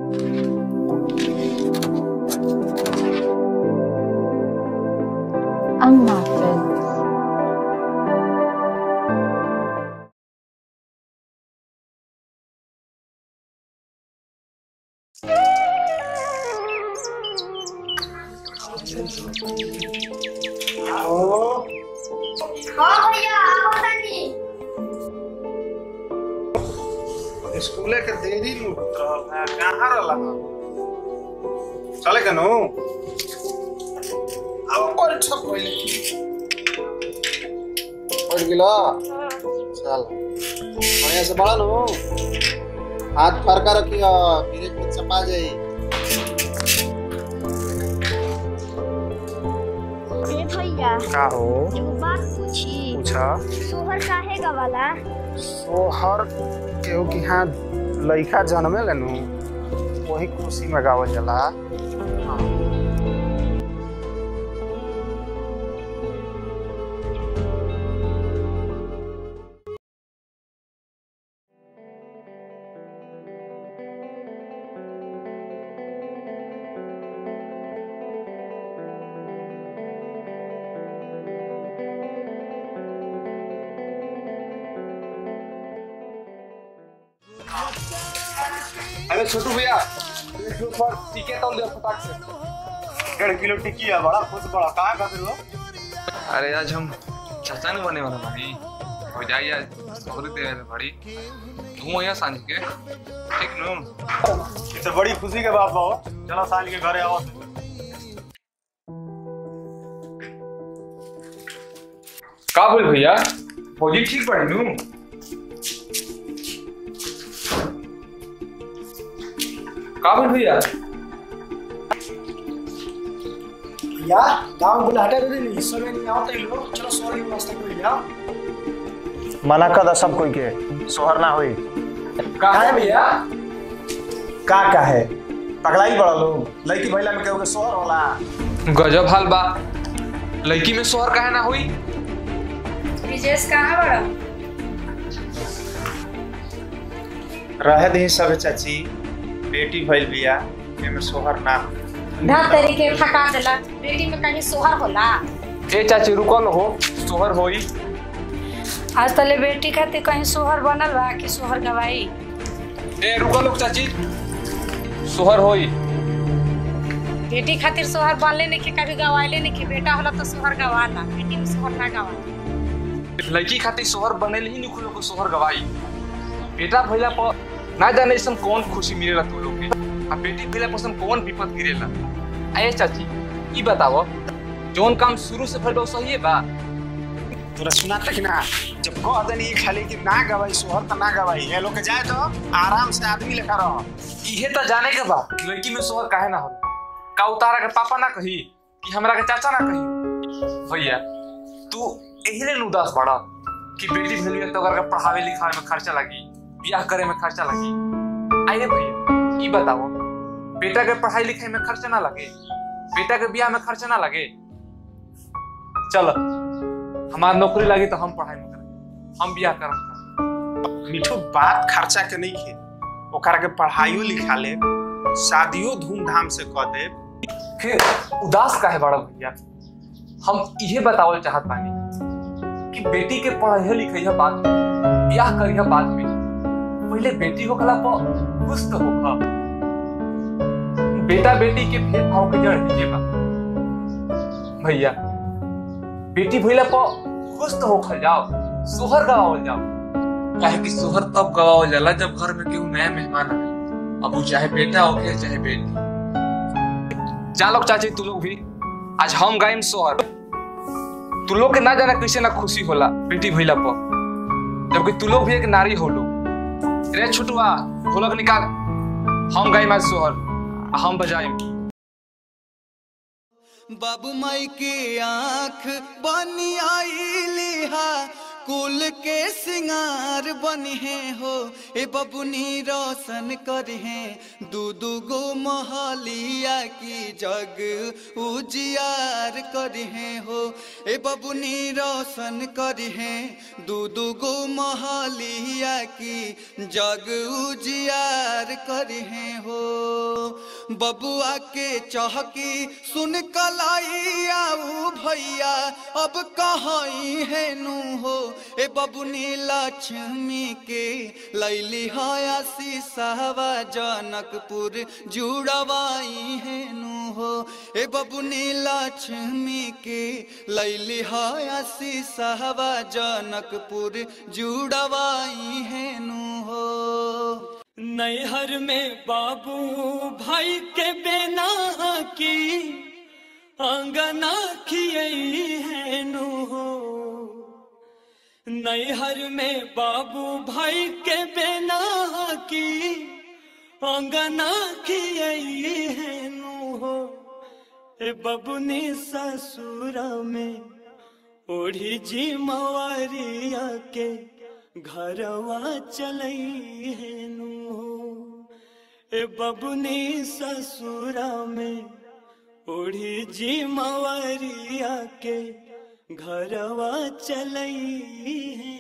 Anna Films. हाँ भैया आओ तनी स्कूले के देरी लूट रहल है कहाँ रहल है चले कनु अब कोई ठप होइले पड़ गेला चल बढ़िया से बड़ा नु हाथ फरका रखियो फिर कुछ चपा जाई ए भैया का हो एगो बात पूछी पूछा सोहर काहे गवाला सोहर केहू की हाँ लइका जन्मे लेनु वही खुशी में गावल जाला अरे छोटू भैया एक किलो पर टिके तौल दे फटाक से डेढ़ किलो टिकी है बड़ा खुश बड़ा कहाँ खातिर हो अरे आज हम चाचा नहीं बने वाला भाई हो जाइए आज सोहरी दे वाले बड़ी घूमो यहाँ सांझ के ठीक नु ये तो बड़ी खुशी के बात हो चलो साल के घरे आओ का बोल भैया फौजी ठीक पड़ी नु का बोल भैया या गांव बुलाहटा दे देनी समय नहीं आवत लो चलो सॉरी व्यवस्था कर लिया मना कर सब कोई के सोहर ना होई का है भैया का का है पगलाई बड़ा लोग लड़की भैला में केहू के सोहर होला गजब हाल बा लड़की में सोहर काहे ना हुई विजेश कहाँ बड़ा रहे दी सब चाची बेटी भइल बिया एमे सोहर ना धर तरीके फका देला बेटी में कहीं सोहर होला ए चाची रुकल हो सोहर होई आज तले बेटी खातिर कहीं सोहर बनल बा कि सोहर गवाई ए रुकल हो चाची सोहर होई बेटी खातिर सोहर बनले नहीं कि कभी गवाइले नहीं कि बेटा होला तो सोहर गवाला बेटी में सोहर ना गवाला लड़की खातिर सोहर बनेल ही नहीं को सोहर गवाई बेटा भइला पर ना जाने इसम कौन खुशी मिलेला तू लोग के आ बेटी भइला पर इसम कौन विपद गिरेला आए चाची ई बताओ जोन काम शुरू से भइल बा, उ सही है बा तोरा सुना तक ना जब कह देनी खाली कि ना गवाई सोहर त ना गवाई ये लोग के जाए तो आराम से आदमी लेखा रह इहे तो जाने के बा लड़की में सोहर काहे ना हो का उतारा के पापा ना कही कि हमरा के चाचा ना कही भैया तू एही ले उदास बड़ा कि बेटी भेली है तो अगर के पढ़ावे लिखावे में खर्चा लगी ब्याह करे में खर्चा लगी आइए भैया ई बताओ बेटा के पढ़ाई लिखाई में खर्चा ना लगे बेटा के ब्याह में खर्चा ना लगे चल हमार नौकरी लगी तो हम पढ़ाई में करें हम ब्याह करम मिठू बात खर्चा के नहीं खे ओकरा के पढ़ाइयो लिखा ले शादियो धूमधाम से कह दे फिर उदास काहे बड़ा भैया हम इहे बतावल चाहत बानी कि बेटी के पढ़ाई लिखाई बाद में ब्याह करिया बाद में पहले बेटी हो खला पर खुश तो होगा बेटा बेटी के भेदभाव के जड़ है ये बा भैया बेटी भइला पर खुश तो होखल जाओ सोहर गवावल जाओ काहे कि सोहर तब गवावल जाला जब घर में केहू नया मेहमान आवे अब वो चाहे बेटा हो के चाहे बेटी जा लोग चाची तू लोग भी आज हम गाइम सोहर तू लोग के ना जाना कैसे ना खुशी होला बेटी भइला पर जबकि तू लोग भी एक नारी हो लोग रे छुटुआ ढोलक निकाल हम गाइम आज सोहर आ हम बजाइम बाबू माई की आंख बनी आई लिहा कुल के सिंगार बनी है हो ए बबुनी रोशन कर है दू दू गो मोहलिया की जग उजियार कर है हो ए बबुनी रोशन कर है दू दू गो मोहलिया की जग उजियार कर है हो बबुआ के चहकी सुन कलाई आऊ भैया अब कहाई है नू हो ए बबुनी लक्ष्मी के लैली हया सीसावा जनकपुर जुड़वाई है नू हो ए बबुनी लक्ष्मी के लैली हया सीसावा जनकपुर जुड़वाई है नू हो नैहर में बाबू भाई के बेना की अंगना खियई है नु हो नैहर में बाबू भाई के बेना की अंगना खियई है नु हो ए बबुनी ससुरा में ओढ़ी जी मवारिया के घरवा चलई है नु हो ए बबुनी ससुरा में ओढ़ी जी मवरिया के घरवा चलई है